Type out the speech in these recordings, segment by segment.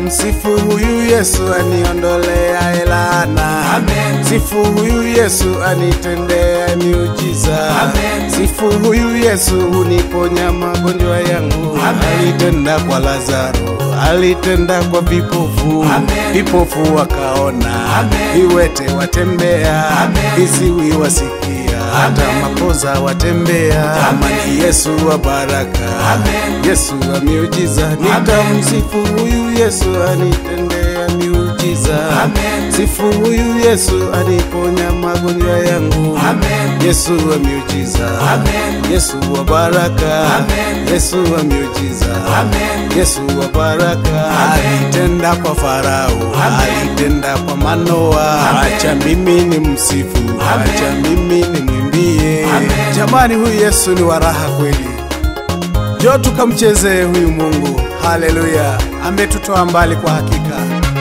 Nitamsifu huyu Yesu aniondolea laana. Amen. Sifu huyu Yesu anitendea miujiza. Amen. Sifu huyu Yesu huniponya magonjwa yangu. Amen. Alitenda kwa Lazaro, alitenda kwa vipofu. Amen. Vipofu wakaona, Amen. viwete watembea, Amen. viziwi wasikia, hata Amen. mapoza watembea. Amen. Amani Yesu wa baraka, Amen. Yesu wa miujiza. Nitamsifu huyu Yesu anitendea miujiza. Amen. Sifu huyu Yesu aniponya magonjwa yangu. Amen. Yesu wa miujiza. Amen. Yesu wa baraka. Amen. Yesu wa miujiza. Amen. Yesu wa baraka. Amen. Alitenda kwa Farao, Amen. alitenda kwa Manoa. Amen. Acha mimi ni msifu, Amen. acha mimi ni mwimbie. Amen. Jamani, huyu Yesu ni wa raha kweli. Jo, tukamchezee huyu Mungu. Haleluya, ametutoa mbali kwa hakika.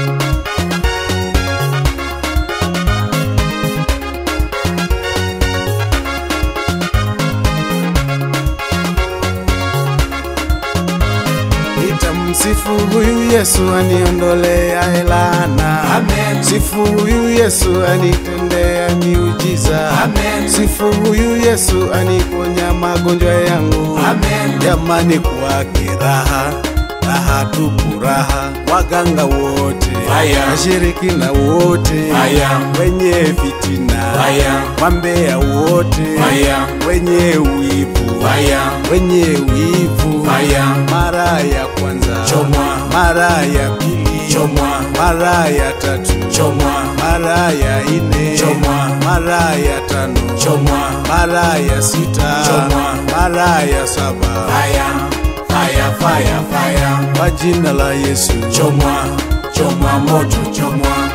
Nitamsifu huyu Yesu aniondolea laana. Amen. Sifu huyu Yesu anitendea miujiza. Amen. Sifu huyu Yesu aniponya magonjwa yangu. Amen. Jamani, kwake raha raha tupu raha, waganga wote Fire. washirikina wote Fire. wenye fitina Fire. wambea wote Fire. wenye wivu Fire. wenye wivu Fire. mara ya kwanza Chomwa. mara ya pili Chomwa. mara ya tatu Chomwa. mara ya ine Chomwa. mara ya tano Chomwa. mara ya sita Chomwa. mara ya saba Fire. Fire, fire, fire. kwa jina la Yesu Chomwa. Chomwa moto, chomwa.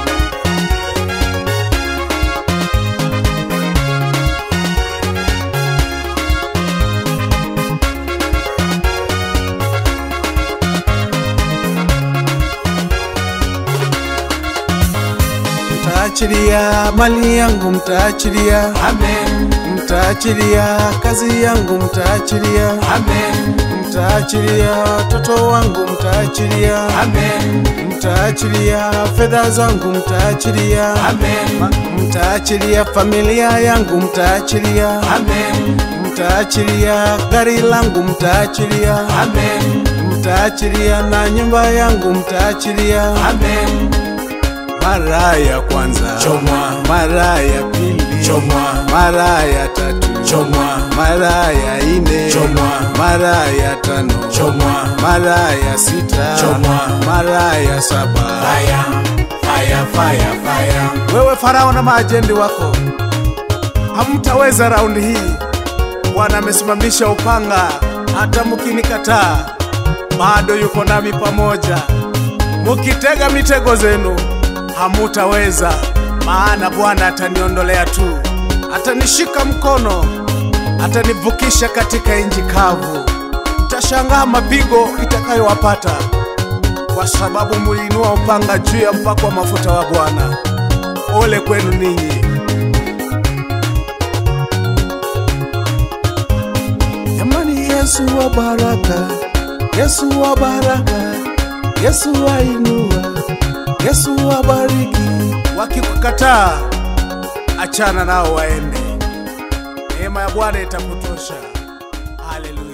mtaachilia mali yangu mtaachilia Amen. mtaachilia kazi yangu mtaachilia Amen. mtaachilia watoto wangu mtaachilia Amen. mtaachilia fedha zangu mtaachilia Amen. mtaachilia familia yangu mtaachilia Amen. mtaachilia gari langu mtaachilia Amen. mtaachilia na nyumba yangu mtaachilia Amen. mara ya kwanza Chomwa. mara ya pili Chomwa. mara ya tatu Chomwa. mara ya ine Chomwa. mara ya tano Chomwa. mara ya sita Chomwa. mara ya saba Fire. Fire, fire, fire. wewe farao na maajendi wako hamtaweza raundi hii bwana amesimamisha upanga hata mkinikataa bado yuko nami pamoja mukitega mitego zenu hamutaweza maana bwana ataniondolea tu atanishika mkono atanivukisha katika nchi kavu tashangaa mapigo itakayowapata kwa sababu muliinua upanga juu ya mpako wa mafuta wa Bwana. Ole kwenu ninyi. Jamani, Yesu wa baraka, Yesu wa baraka, Yesu wa inua, Yesu wa bariki. Wakikukataa achana nao waende, neema ya Bwana itakutosha. Haleluya.